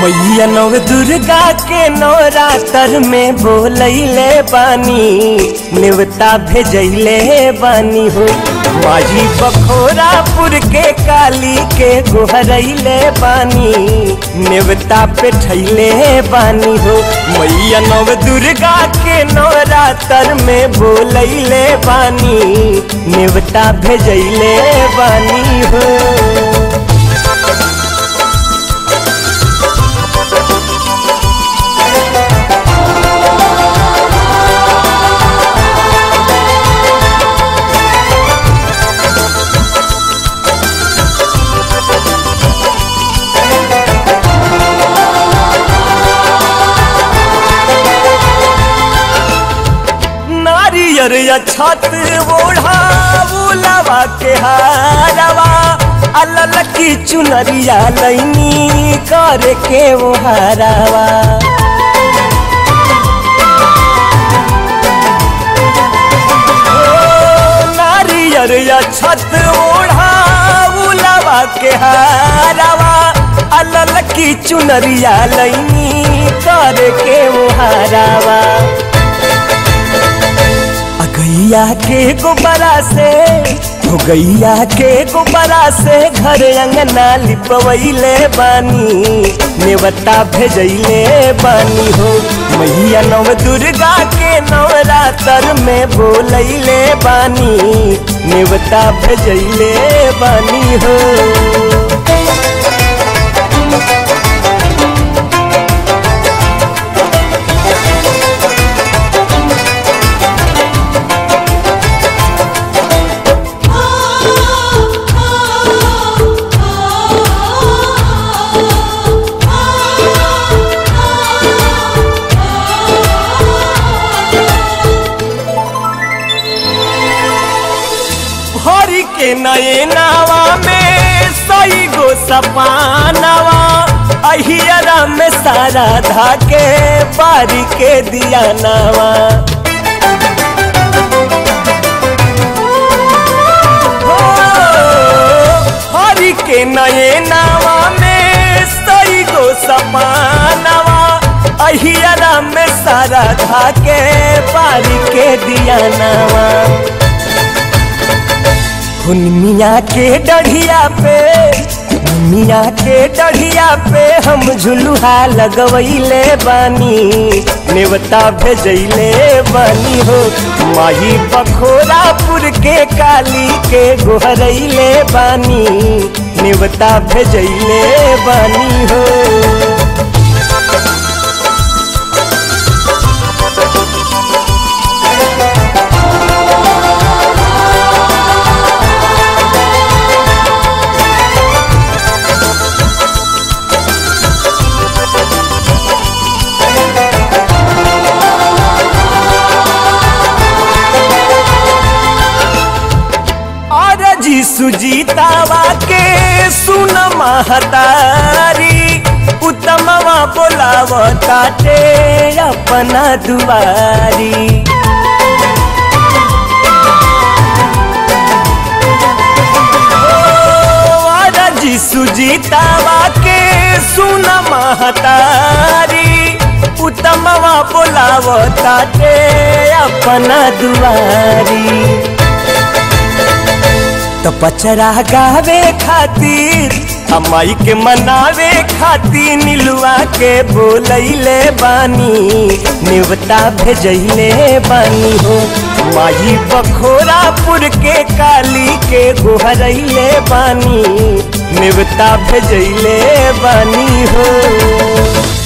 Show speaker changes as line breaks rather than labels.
मैया नव दुर्गा के नवरात्र में बोलैले बानी नेवता भेजैले बानी हो माझी बखोरापुर के काली के गोहरैले बानी नेवता पे ठैले बानी हो मैया नव दुर्गा के नवरात्र में बोलैले बानी नेवता भेजैले बानी हो नारियर या छत ओढ़ा बुलावा के हारवा अलल की चुनरिया लैनी करे के वो हारवा नारियर या छत ओढ़ा बुलावा के हारवा अलल की चुनरिया लैनी करे के वो हारवा गैया के गोबरा से हो गैया के गोबरा से घर अंगना लिपवैले बानी नेवता भेजैले बानी हो मैया नव दुर्गा के नवरात्र में बोलैले बानी नेवता भेजैले बानी हो हरि के नए नावा में सई गो सपानवा अहियरा में सारा धाके बारी के दिया नावा हरि के नए नावा में सई गो सपानवा अहियरा में सारा धाके बारी के दिया नावा मिया के डढ़िया पे मिया के डढ़िया पे हम झुलुहा लगवैले बानी नेवता भेजैले बानी हो माही बखोरापुर के काली के गोहरैले बानी नेवता भेजैले बानी हो जी सुजीतावा के सुन महतारी उत्तमवा बोलावताटे अपना दुआरी जी सुजीतावा के सुन महतारी उत्तमवा बोलावताटे अपना दुआरी तो पचरा गावे खातिर अमाई के मनावे खातिर नीलुआ के बोलैले बानी नेवता भेजैले बानी हो माही बखोरापुर के काली के गोहरैले बानी नेवता भेजैले बानी हो